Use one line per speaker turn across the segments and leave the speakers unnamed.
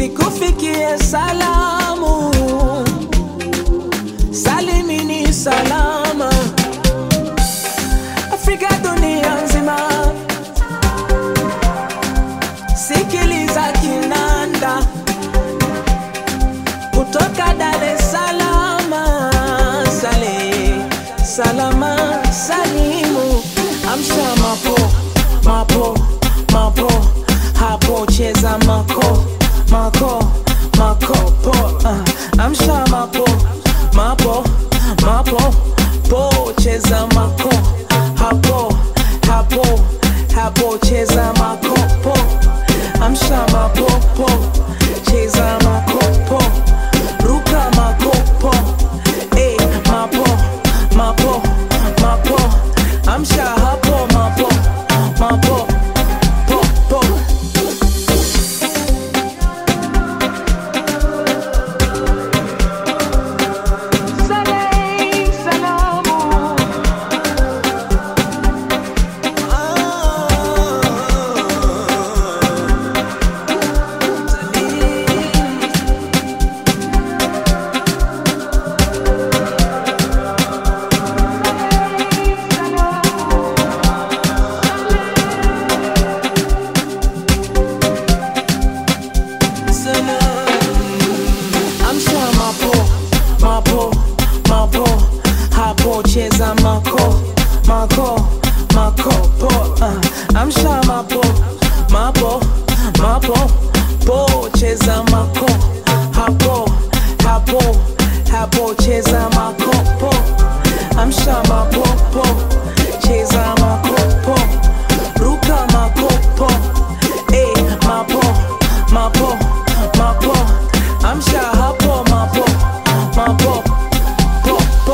zikufikie salamu, salimini salama, Afrika dunia nzima, sikiliza kinanda kutoka Dar es Salaam, sale salama salimu, amsha mapo mapo mapo, hapo cheza mako mako mako po, uh, amsha mapo mapo mapo po, cheza mako hapo hapo hapo, cheza mako po, amsha mapo po, cheza mako po, ruka mako po, eh mapo mapo mapo, amsha hapo mapo mapo po po. Saleh, salamu. Amsha mapo mapo mapo, hapo cheza mako mako mako po. Uh, amsha mapo mapo mapo po, cheza mako hapo hapo hapo, cheza mako po. Amsha mapo po, cheza mako po, ruka mako po, eh mapo mapo mapo, amsha hapo mapo mapo po po.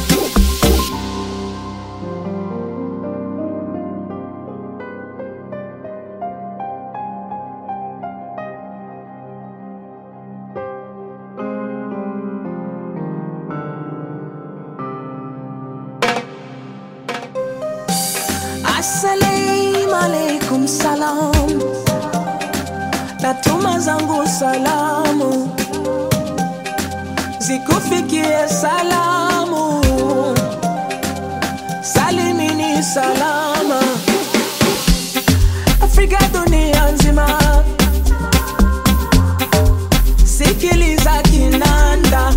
Assalamu alaikum salam, natuma zangu salamu zikufikie salamu, salimini salama, Afrika dunia nzima, sikiliza kinanda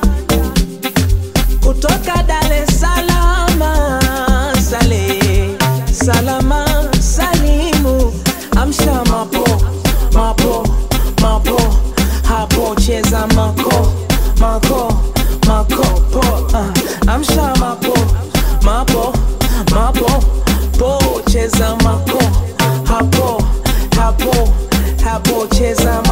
kutoka Dar es Salaam, sale salama salimu, amsha mapo mapo mapo, hapo cheza mako mako mako po, uh, amsha mapo mapo mapo po, cheza mako hapo hapo hapo, cheza